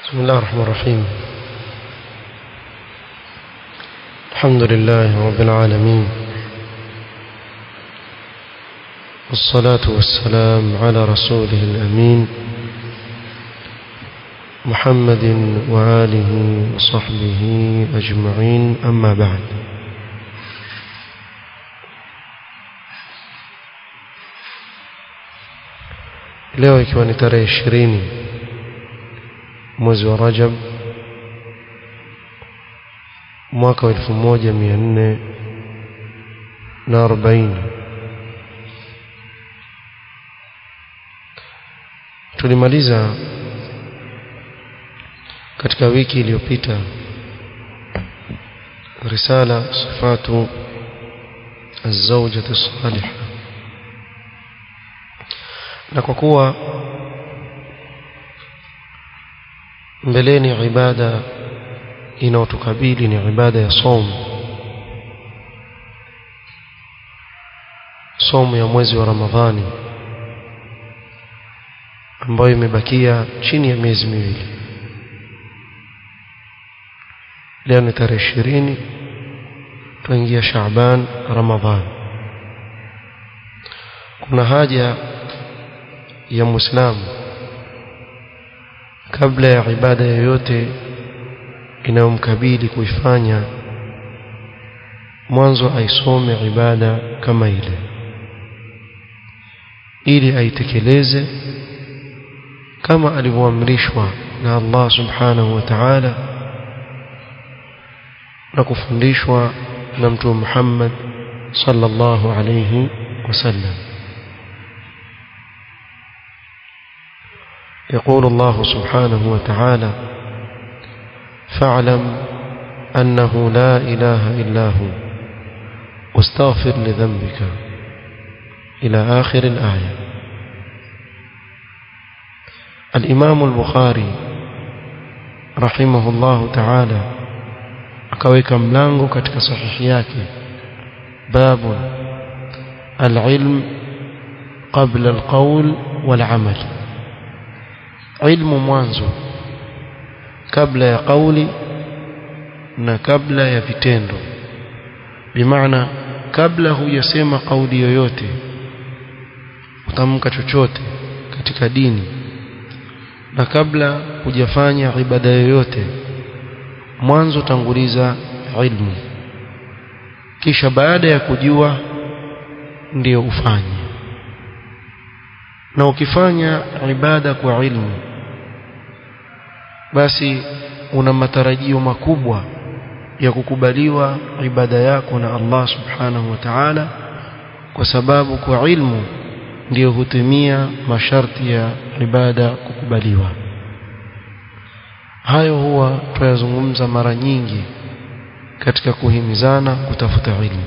بسم الله الرحمن الرحيم الحمد لله رب العالمين والصلاة والسلام على رسوله الأمين محمد وآله وصحبه أجمعين أما بعد leo ikiwa ni tarehe ishirini mwezi wa Rajab mwaka wa elfu moja mia nne na arobaini tulimaliza katika wiki iliyopita risala sifatu الزوجة الصالحة na kwa kuwa mbeleni ibada inayotukabili ni ibada ya somu somu ya mwezi wa Ramadhani ambayo imebakia chini ya miezi miwili leo ni tarehe ishirini tuingia Shaaban Ramadhan kuna haja ya Muislamu kabla ya ibada yoyote inayomkabili kuifanya mwanzo aisome ibada kama ile ili aitekeleze kama alivyoamrishwa na Allah subhanahu wa ta'ala na kufundishwa na mtume Muhammad sallallahu alayhi wasallam يقول الله سبحانه وتعالى فاعلم أنه لا إله إلا هو واستغفر لذنبك إلى آخر الآية الإمام البخاري رحمه الله تعالى akaweka mlango katika sahihi yake babu alilm qabla alqawl walamal ilmu mwanzo kabla ya kauli na kabla ya vitendo bimaana kabla hujasema kauli yoyote utamka chochote katika dini na kabla hujafanya ibada yoyote mwanzo tanguliza ilmu kisha baada ya kujua ndiyo ufanye na ukifanya ibada kwa ilmu basi una matarajio makubwa ya kukubaliwa ibada yako na Allah subhanahu wa ta'ala kwa sababu kwa ilmu ndiyo hutimia masharti ya ibada kukubaliwa hayo huwa tuyazungumza mara nyingi katika kuhimizana kutafuta ilmu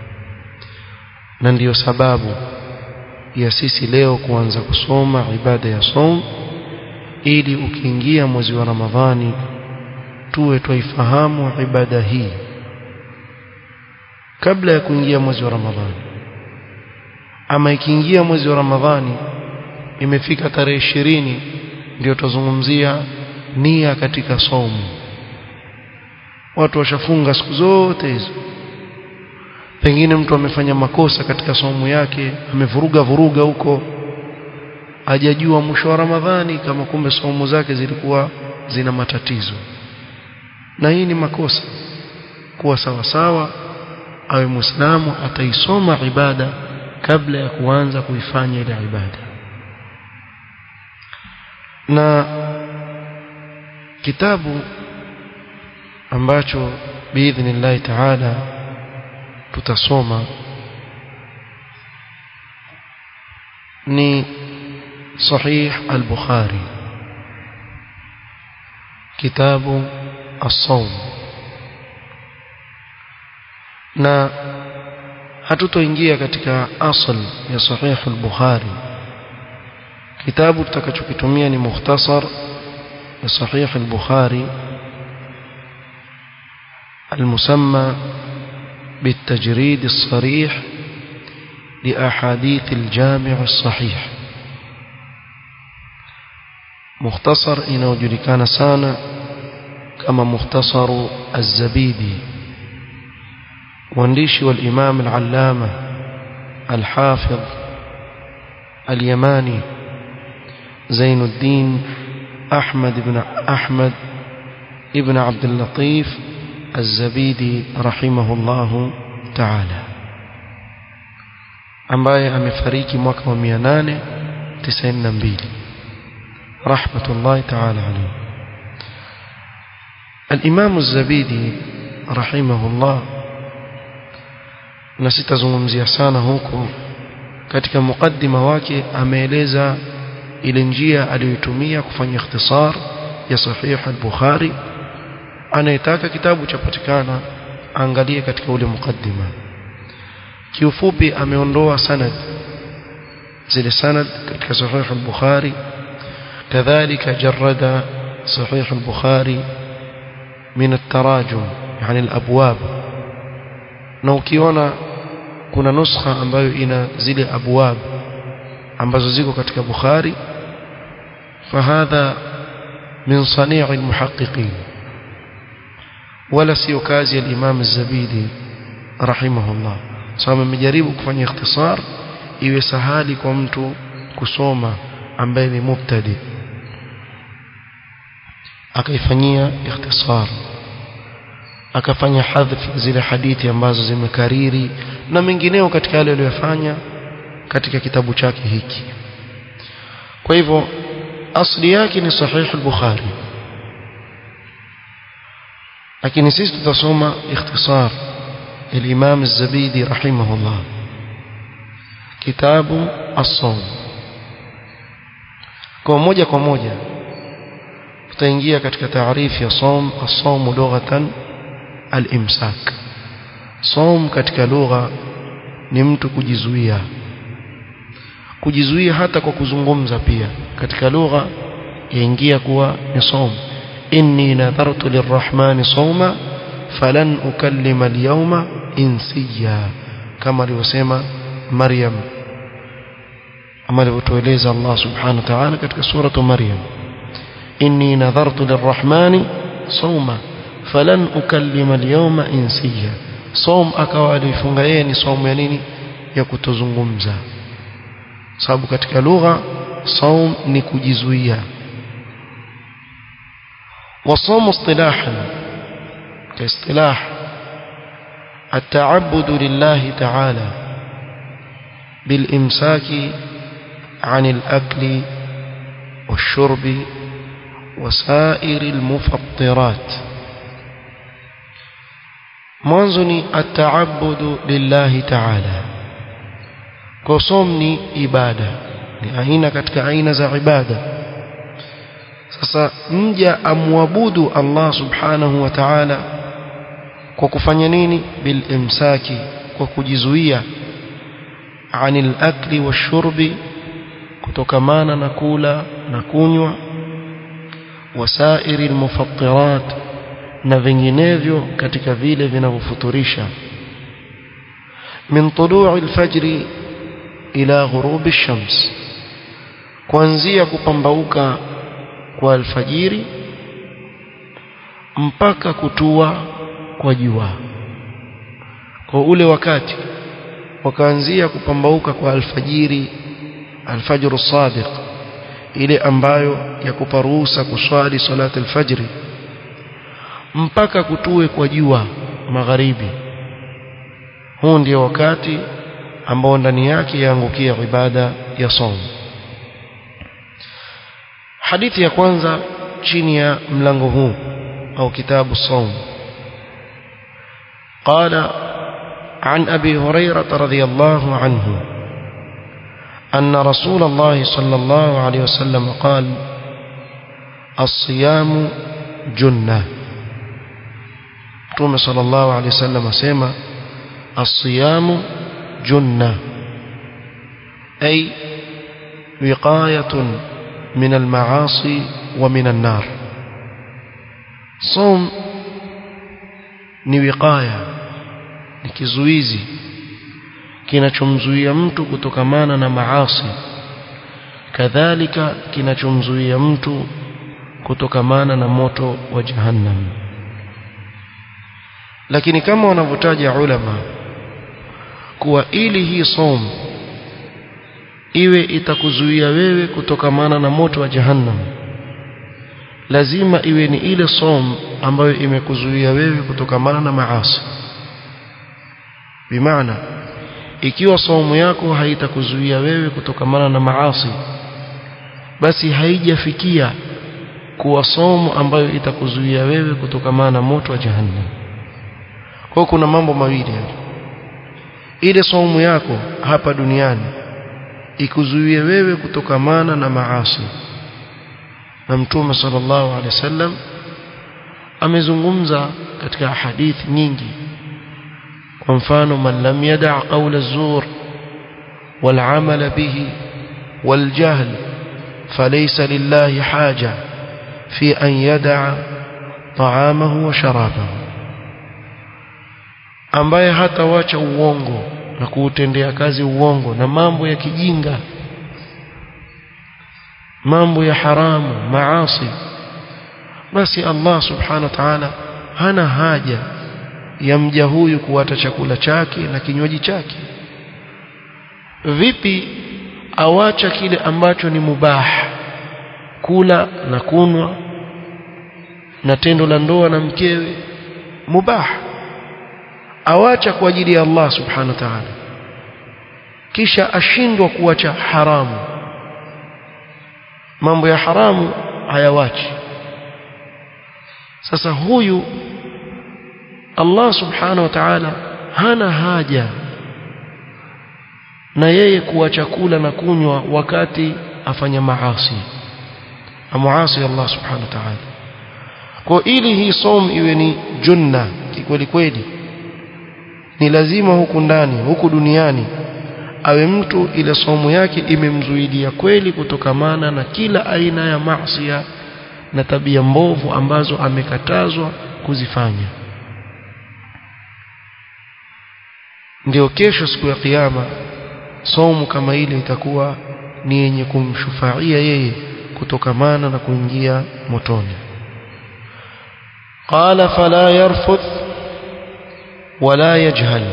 na ndiyo sababu ya sisi leo kuanza kusoma ibada ya som ili ukiingia mwezi wa Ramadhani tuwe twaifahamu ibada hii kabla ya kuingia mwezi wa Ramadhani ama ikiingia mwezi wa Ramadhani imefika tarehe ishirini ndio tuzungumzia nia katika somu watu washafunga siku zote hizo pengine mtu amefanya makosa katika somu yake amevuruga vuruga huko hajajua mwisho wa Ramadhani kama kumbe somu zake zilikuwa zina matatizo na hii ni makosa kuwa sawa sawa awe muislamu ataisoma ibada kabla ya kuanza kuifanya ile ibada na kitabu ambacho biidhnillahi taala tutasoma ni sahih al-bukhari kitabu as-sawm na hatutoingia katika asl ya sahih al-bukhari kitabu tutakachokitumia ni mukhtasar ya sahih al-bukhari المسمى بالتجريد الصريح لأحاديث الجامع الصحيح mukhtasar inayojulikana sana kama mukhtasaru az-zabidi mwandishi wal imam al-allama al-hafidh al-yamani Zainuddin Ahmad ibn Ahmad ibn Abdul Latif az-Zabidi rahimahullahu ta'ala ambaye amefariki mwaka wa 892 rahmatullahi ta'ala alayhi الإمام الزبيدي رحمه الله na sitazungumzia sana huko katika mukaddima wake ameeleza ile njia aliyotumia kufanya ikhtisar ya sahih al-Bukhari anayetaka kitabu chapatikana angalie katika ule mukaddima kiufupi ameondoa sanad zile sanad katika sahih al-Bukhari kadhalika jarrada sahih al-Bukhari min at-tarajum yani al-abwab na ukiona kuna nuskha ambayo ina zile abwab ambazo ziko katika Bukhari fahadha min sanii' al-muhaqqiqin wala sio kazi ya Imam Az-Zabidi rahimahullah sababu amejaribu kufanya ikhtisar iwe sahali kwa mtu kusoma ambaye ni mubtadi akaifanyia ikhtisar akafanya hadhf zile hadithi ambazo zimekariri na mengineo katika yale aliyofanya katika kitabu chake hiki kwa hivyo asli yake ni sahih al-bukhari lakini sisi tutasoma ikhtisar الإمام الزبيدي رحمه الله كتاب الصوم kwa moja kwa moja tutaingia katika taarifu ya som as-sawm lughatan al-imsak som katika lugha ni mtu kujizuia kujizuia hata kwa kuzungumza pia katika lugha yaingia kuwa ni som inni nadhartu lirrahmani sawma falan ukallima al-yawma insiya kama alivyosema Maryam ama alivyotueleza Allah subhanahu wa ta'ala katika suratu Maryam inni nadhartu lirrahmani sawma falan ukallima al-yawma insiya som akawa alifunga yeye ni somo ya nini ya kutozungumza sababu katika lugha saum ni kujizuia wasomo istilahan كاصطلاح التعبد لله تعالى بالإمساك عن الأكل والشرب وسائر المفطرات منظني التعبد لله تعالى كصومني إبادة لأهين كتك عين ذا عبادة sasa mja amwabudu Allah subhanahu wa ta'ala kwa kufanya nini bil imsaki kwa kujizuia anil akli washurbi kutokamana na kula na kunywa wasairi almufattirat na vinginevyo katika vile vinavyofuturisha min tulu'i alfajri ila ghurubi ash-shams kuanzia kupambauka kwa alfajiri mpaka kutua kwa jua kwa ule wakati wakaanzia kupambauka kwa alfajiri alfajr sadiq ile ambayo yakupa ruhusa kuswali salati alfajri mpaka kutue kwa jua magharibi huu ndio wakati ambao ndani yake yaangukia ibada ya saum hadithi ya kwanza chini ya mlango huu au kitabu saum قال عن أبي هريرة رضي الله عنه أن رسول الله صلى الله عليه وسلم قال الصيام جنة توم صلى الله عليه وسلم سيما الصيام جنة أي وقاية من المعاصي ومن النار صوم ni wiqaya ni kizuizi kinachomzuia mtu kutokamana na maasi kadhalika kinachomzuia mtu kutokamana na moto wa jahannam lakini kama wanavyotaja ulama kuwa ili hii som iwe itakuzuia wewe kutokamana na moto wa jahannam lazima iwe ni ile som ambayo imekuzuia wewe kutokamana na maasi bimaana ikiwa saumu yako haitakuzuia wewe kutokamana na maasi basi haijafikia kuwa saumu ambayo itakuzuia wewe kutokamana na moto wa jahannam kwa kuna mambo mawili ile saumu yako hapa duniani ikuzuie wewe kutokamana na maasi na mtume sallallahu alaihi wasallam amezungumza katika hadithi nyingi kwa mfano man lam yada' qawla az-zur wal 'amala bihi wal jahl falaysa lillahi haja fi an yada'a ta'amahu wa sharabahu ambaye hatawacha uongo na kuutendea kazi uongo na mambo ya kijinga mambo ya haramu maasi basi Allah subhanahu wa ta'ala hana haja ya mja huyu kuwata chakula chake na kinywaji chake vipi awacha kile ambacho ni mubah kula na kunwa na tendo la ndoa na mkewe mubah awacha kwa ajili ya Allah subhanahu wa ta'ala kisha ashindwa kuacha haramu mambo ya haramu hayawachi sasa huyu Allah subhanahu wa ta'ala hana haja na yeye kuacha kula na kunywa wakati afanya maasi amuasi Allah subhanahu wa ta'ala kwa ili hii som iwe ni junna kikweli kweli ni lazima huku ndani huku duniani awe mtu ile somo yake imemzuidia kweli kutokamana na kila aina ya maasi na tabia mbovu ambazo amekatazwa kuzifanya ndio kesho siku ya kiyama somo kama ile itakuwa ni yenye kumshufaia yeye kutokamana na kuingia motoni qala fala yarfuth wala yajhal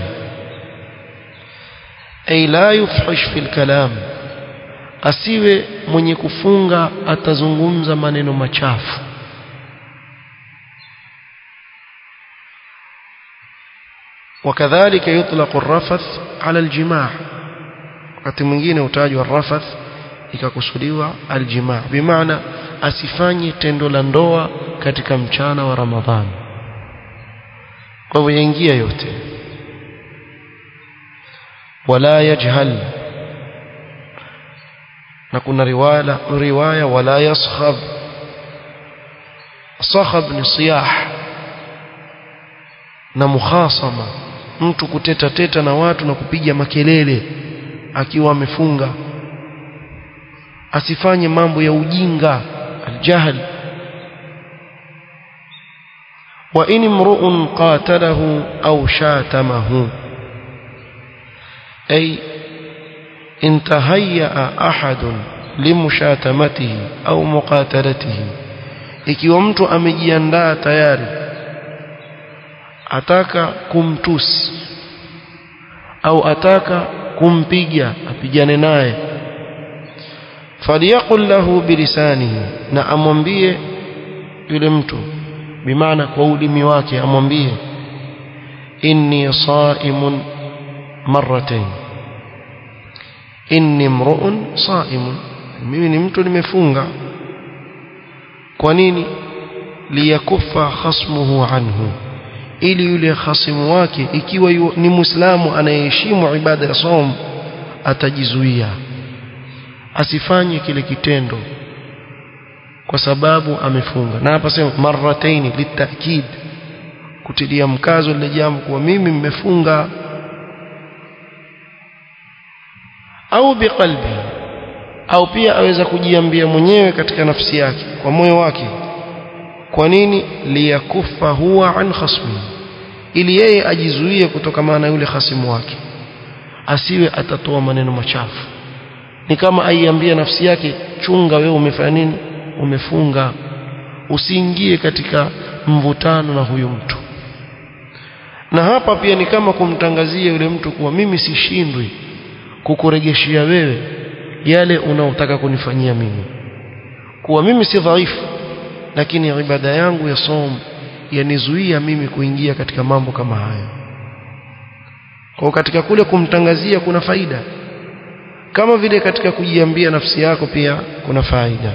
ay la yufhish fil kalam asiwe mwenye kufunga atazungumza maneno machafu وكذلك يطلق الرفث على الجماع wakati mwingine utajwa rafath ikakusudiwa aljimaa bimaana asifanye tendo la ndoa katika mchana wa ramadhani kwa hivyo yaingia yote wala yajhal na kuna riwaya riwaya wala yaskhab sakhab ni siyah na mukhasama mtu kuteta teta na watu na kupiga makelele akiwa amefunga asifanye mambo ya ujinga aljahl wa in imru'un qatalahu au shatamahu ay in tahayya ahadun limushatamatihi au muqatalatihi ikiwa mtu amejiandaa tayari ataka kumtusi au ataka kumpiga apigane naye faliyaqul lahu bilisanihi na amwambie yule mtu bimaana kwa ulimi wake amwambie inni saimun marratayn inni mru'un saimun mimi ni mtu nimefunga kwa nini liyakuffa khasmuhu anhu ili yule khasimu wake ikiwa yu, ni muislamu anayeheshimu ibada ya som atajizuia asifanye kile kitendo kwa sababu amefunga na hapa sema marrataini litakid kutilia mkazo lile jambo kuwa mimi mmefunga au biqalbi au pia aweza kujiambia mwenyewe katika nafsi yake kwa moyo wake kwa nini liyakufa huwa an khasmi ili yeye ajizuie kutokamana na yule khasimu wake asiwe atatoa maneno machafu ni kama aiambia nafsi yake chunga wewe umefanya nini umefunga usiingie katika mvutano na huyu mtu na hapa pia ni kama kumtangazia yule mtu kuwa mimi sishindwi kukuregeshia wewe yale unaotaka kunifanyia mimi kuwa mimi si dhaifu lakini ibada yangu ya som yanizuia mimi kuingia katika mambo kama haya kwa katika kule kumtangazia kuna faida kama vile katika kujiambia nafsi yako pia kuna faida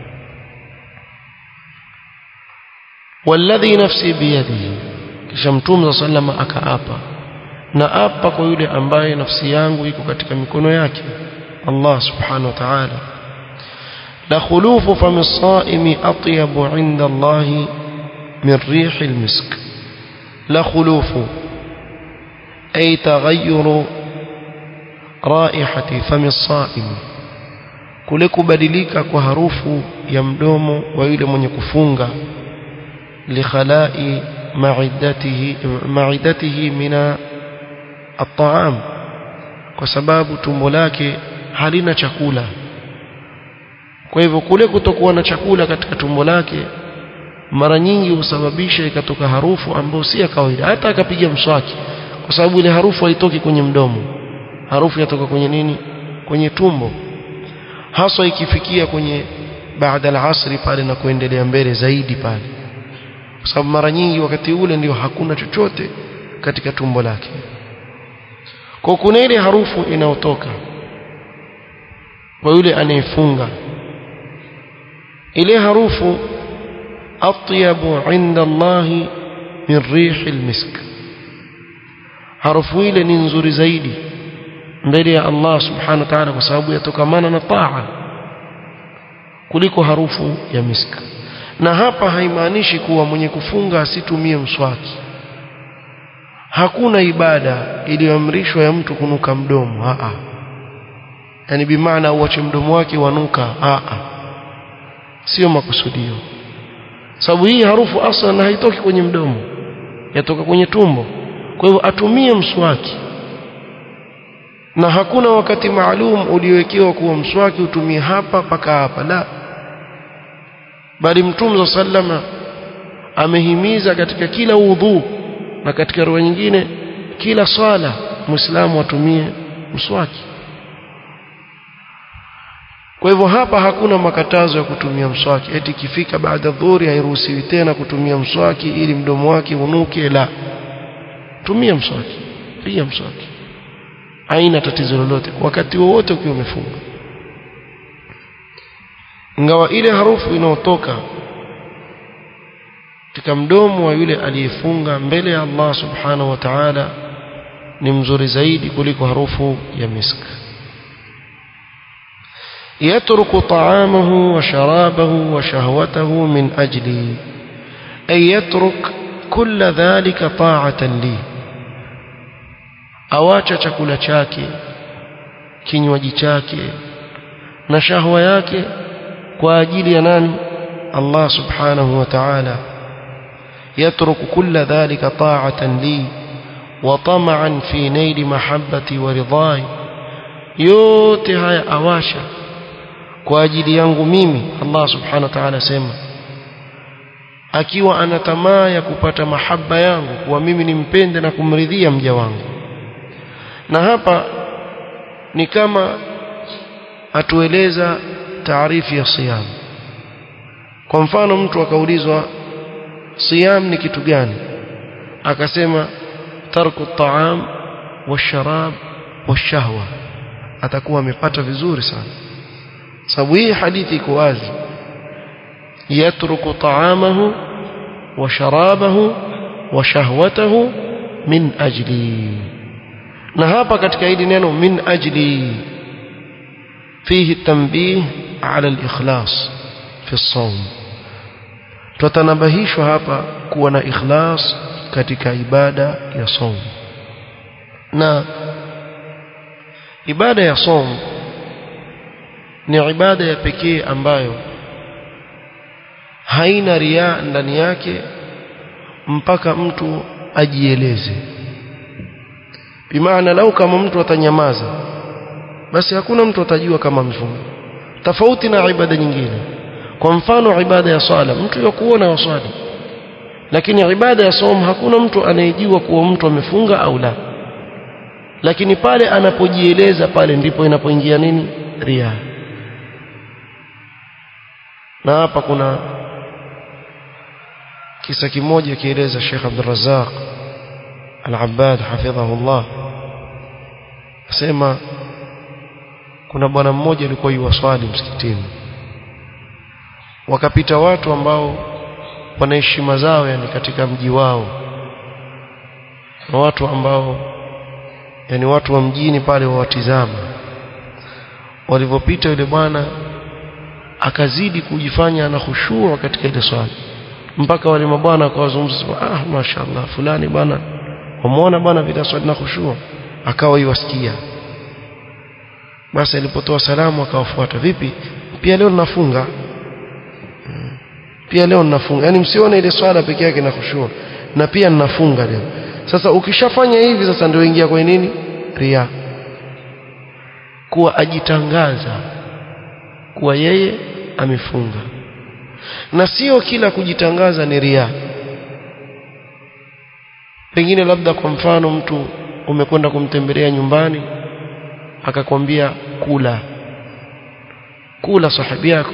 walladhi nafsi biyadihi kisha mtume sallama akaapa na apa kwa yule ambaye nafsi yangu iko katika mikono yake Allah subhanahu wa ta'ala la khulufu fami as-sa'imi atyabu 'inda Allah min rih al-misk la khulufu ay taghayyuru raihati fami as-sa'im kule kubadilika kwa harufu ya mdomo wa yule mwenye kufunga likhalai maidatihi maidatihi mina at-ta'am kwa sababu tumbo lake halina chakula kwa hivyo kule kutokuwa na chakula katika tumbo lake mara nyingi husababisha ikatoka harufu ambayo si ya kawaida hata akapiga mswaki kwa sababu ile harufu haitoki kwenye mdomo harufu yatoka kwenye nini kwenye tumbo haswa ikifikia kwenye baada al-asri pale na kuendelea mbele zaidi pale kwa sababu mara nyingi wakati ule ndio hakuna chochote katika tumbo lake kwa kuna ile harufu inayotoka kwa yule anayefunga ile harufu atyabu inda Allah min rih almisk harufu ile ni nzuri zaidi mbele ya Allah subhanahu wa ta'ala kwa sababu yatokamana na taa kuliko harufu ya misk na hapa haimaanishi kuwa mwenye kufunga asitumie mswaki hakuna ibada iliyoamrishwa ya mtu kunuka mdomo a a yani bimaana uache mdomo wake wanuka a a sio makusudio sababu hii harufu aslan haitoki kwenye mdomo yatoka kwenye tumbo kwa hivyo atumie mswaki na hakuna wakati maalum uliowekewa kuwa mswaki utumie hapa paka hapa la bali mtume sallama amehimiza katika kila udhu na katika roho nyingine kila swala muislamu atumie mswaki kwa hivyo hapa hakuna makatazo ya kutumia mswaki eti kifika baada dhuhuri hairuhusiwi tena kutumia mswaki ili mdomo wake unuke la tumia mswaki piga mswaki haina tatizo lolote wakati wowote ukiwa umefunga ingawa ile harufu inayotoka katika mdomo wa yule aliyefunga mbele ya Allah subhanahu wa ta'ala ni mzuri zaidi kuliko harufu ya misk يترك طعامه وشرابه وشهوته من أجلي أي يترك كل ذلك طاعة لي awacha chakula chake kinywaji chake na shahwa yake kwa ajili ya nani Allah subhanahu wa ta'ala yatruku kulla dhalika ta'atan li wa tama'an fi naili mahabbati wa ridai yote haya awasha kwa ajili yangu mimi Allah subhanahu wa ta'ala sema akiwa ana tamaa ya kupata mahaba yangu kuwa mimi nimpende na kumridhia mja wangu na hapa ni kama atueleza taarifu ya siyam kwa mfano mtu akaulizwa siyam ni kitu gani akasema tarku at-ta'am wash-sharab wash-shahwa atakuwa amepata vizuri sana sababu hii hadithi iko wazi yatruku ta'amahu wa sharabahu wa shahwatahu min ajli na hapa katika hili neno min ajli fihi tanbih ala al-ikhlas fi as-sawm tutanabahishwa hapa kuwa na ikhlas katika ibada ya saum na ibada ya saum ni ibada ya pekee ambayo haina ria ndani yake mpaka mtu ajieleze bimaana lau kama mtu atanyamaza basi hakuna mtu atajua kama amefunga tofauti na ibada nyingine kwa mfano ibada ya swala mtu yakuona waswali lakini ibada ya somo hakuna mtu anayejua kuwa mtu amefunga au la lakini pale anapojieleza pale ndipo inapoingia nini ria na hapa kuna kisa kimoja kieleza Sheikh Abdul Razzaq Al-Abbad hafidhahullah asema kuna bwana mmoja alikuwa yuwaswali msikitini wakapita watu ambao wana heshima zao yani katika mji wao na watu ambao yani watu wa mjini pale wawatizama walivyopita yule bwana akazidi kujifanya ana khushuu katika ile swali mpaka wale mabwana akawazungumza ah mashaallah fulani bwana wamuona bwana vile swali na khushuu akawa iwasikia basi alipotoa salamu akawafuata vipi pia leo ninafunga pia leo ninafunga yani msione ile swala peke yake na khushuu na pia ninafunga leo sasa ukishafanya hivi sasa ndio ingia kwenye nini ria kuwa ajitangaza kuwa yeye amefunga na sio kila kujitangaza ni ria pengine labda kwa mfano mtu umekwenda kumtembelea nyumbani akakwambia kula kula sahibi yako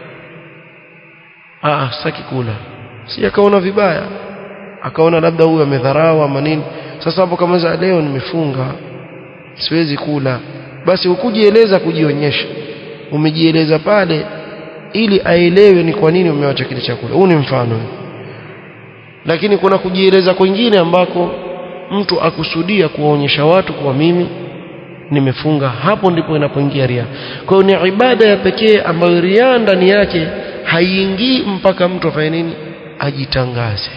ah saki kula si akaona vibaya akaona labda huyu amedharau ama nini sasa hapo kama za leo nimefunga siwezi kula basi ukujieleza kujionyesha umejieleza pale ili aelewe ni kwa nini umewacha kile chakula huu ni mfano lakini kuna kujieleza kwingine ambako mtu akusudia kuwaonyesha watu kwa mimi nimefunga hapo ndipo inapoingia ria kwa hiyo ni ibada ya pekee ambayo ria ndani yake haiingii mpaka mtu afanye nini ajitangaze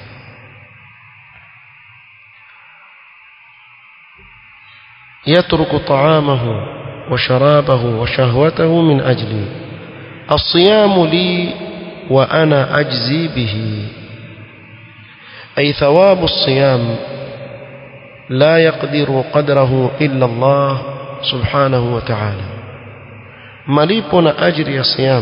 يترك طعامه وشرابه وشهوته من أجلي الصيام لي وأنا أجزي به أي ثواب الصيام لا يقدر قدره إلا الله سبحانه وتعالى مليبنا أجر يا صيام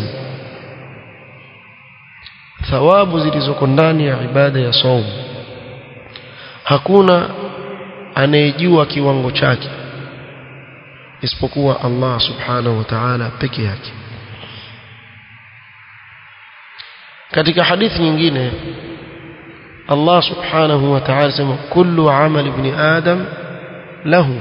ثواب zilizoko ndani ya ibada ya saum hakuna anayejua kiwango chake isipokuwa Allah subhanahu wa ta'ala peke yake katika hadithi nyingine Allah subhanahu wa ta'ala sema kullu amal ibn adam lahu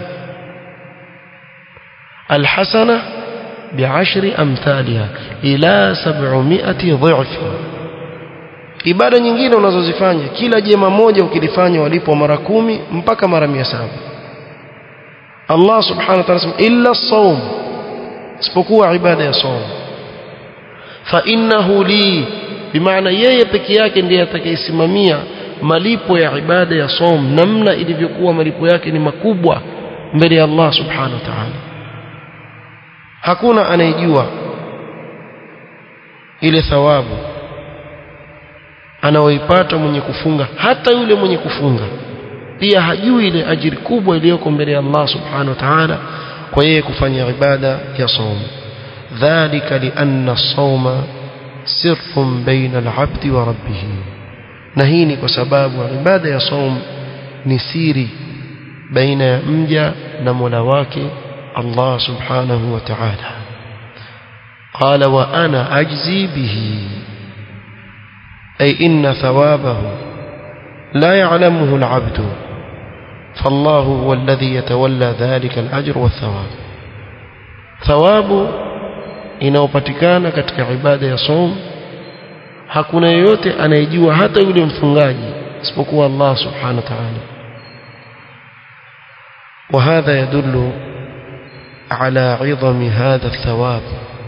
alhasana bi'ashri amthaliha ila 700 dha'f ibada nyingine unazozifanya kila jema moja ukilifanya walipo mara kumi mpaka mara 700 Allah subhanahu wa ta'ala sema illa as-sawm isipokuwa ibada ya saum fa innahu li bimaana yeye peke yake ndiye atakayesimamia malipo ya ibada ya saum namna ilivyokuwa malipo yake ni makubwa mbele ya Allah subhanahu wa ta'ala hakuna anayejua ile thawabu anaoipata mwenye kufunga hata yule mwenye kufunga pia hajui ile ajiri kubwa iliyoko mbele ya Allah subhanahu wa ta'ala kwa yeye kufanya ibada ya saum dhalika lianna as-sawma sirrun baina al-'abdi wa rabbih na hii ni kwa sababu ibada ya saum ni siri baina ya mja na Mola wake Allah subhanahu wa ta'ala qala wa ana ajzi bihi ay inna thawabahu la ya'lamuhu al-'abdu فالله هو الذي يتولى ذلك الأجر والثواب ثواب inayopatikana katika ibada ya som hakuna yeyote anayejua hata yule mfungaji isipokuwa Allah subhanahu wa ta'ala وهذا يدل على عظم هذا الثواب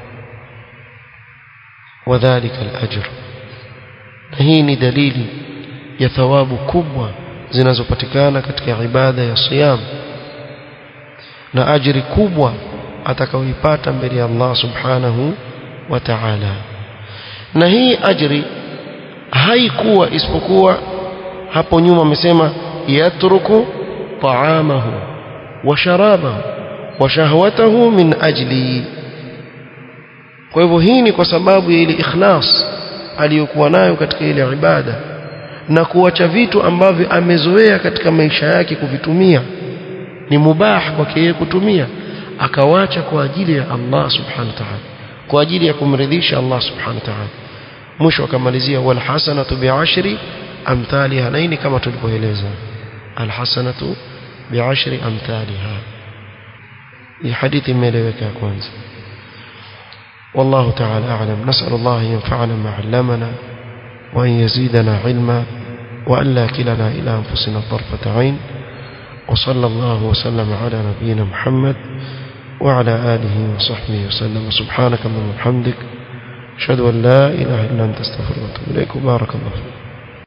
وذلك الأجر hii ni dalili ya thawabu kubwa zinazopatikana katika ibada ya siyam na ajiri kubwa atakaoipata mbele ya Allah subhanahu wa ta'ala na hii ajri haikuwa isipokuwa hapo nyuma amesema yatruku ta'amahu wa sharabahu wa shahwatahu min ajli kwa hivyo hii ni kwa sababu ya ile ikhlas aliyokuwa nayo katika ile ibada na kuacha vitu ambavyo amezoea katika maisha yake kuvitumia ni mubah kwake yeye kutumia akawacha kwa ajili ya Allah subhanahu wa ta'ala kwa ajili ya kumridhisha Allah subhanahu wa ta'ala mwisho akamalizia wal hasanatu bi'ashri amthaliha naini kama tulivyoeleza al hasanatu bi'ashri amthaliha hii hadithi imeeleweka kwanza والله تعالى أعلم نسأل الله أن ينفعنا ما علمنا وأن يزيدنا علما وأن لا كلنا إلى أنفسنا طرفة عين وصلى الله وسلم على نبينا محمد وعلى آله وصحبه وسلم سبحانك اللهم وبحمدك أشهد أن لا إله إلا أنت استغفرك وأتوب إليك وبارك الله فيك